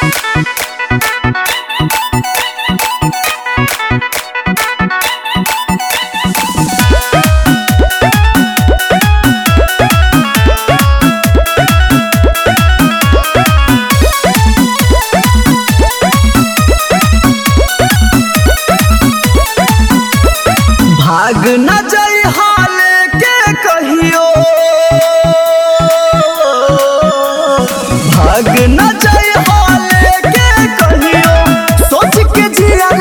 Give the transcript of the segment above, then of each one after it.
भाग न जाई हाले के कहियो भाग न जाई हाले के कहियो सोच के जिया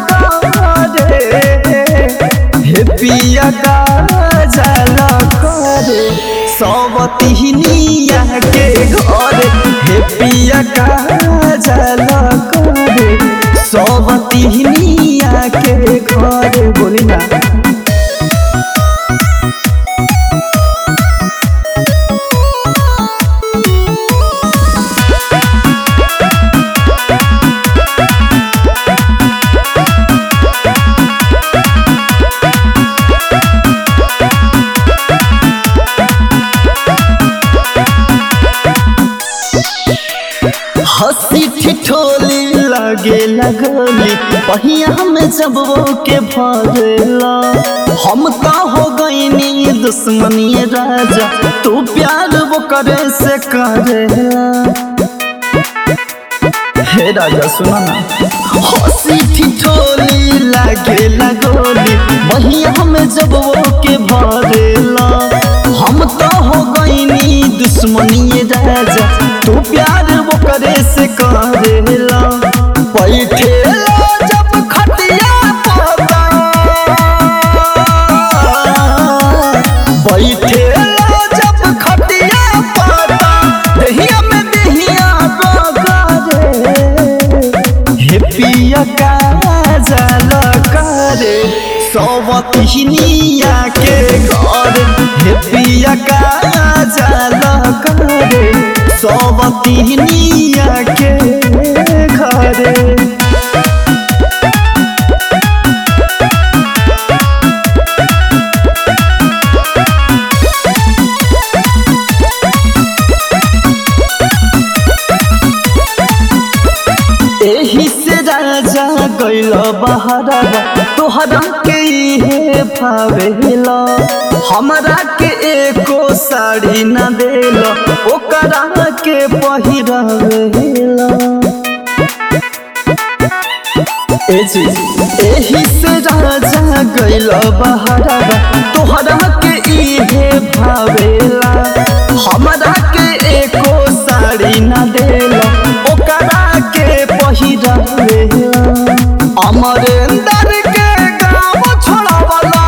रे हे पिया का जला करे सवतिनिया के घर हे पिया का जला करे सवतिनिया के घर बोली ना हंसी ठिठोली लगे लगली पहिया में जब वो के भरेला हम तो हो गईनी दुश्मनी राजा तू प्यार वो करे से करेला हे राजा सुना ना हंसी ठिठोली लगे लगोली पहिया में जब वो के भरेला हम तो हो गईनी दुश्मनी राजा तू प्यार वो करे से करेला बैठेला जब खटिया पता बैठेला जब खटिया पता दहिया में दहिया बगारे हे पिया का जल करे सवतिनिया के घर हे पिया का जल करे सवतिनिया के घरे एही से राजा गैल बहरवा तोहरा के इहे भावेला हमरा के एको साड़ी न देल ओकरा के पहिरवेला ए जी एही से राजा गैल बहरवा तोहरा के इहे भावेला हमरा के एको साड़ी न देल ओकरा के पहिरवेला अमरेंद्र के गाँव छोड़ावला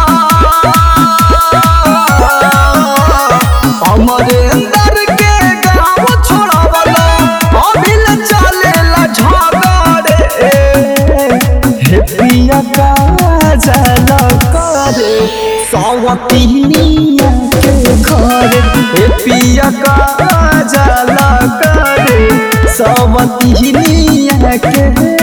अमरेंद्र के गाँव छोड़ावला अभिल चलेला झगड़े हे पिया का जल करे सवतिनिया के घर हे पिया का जल करे सवतिनिया के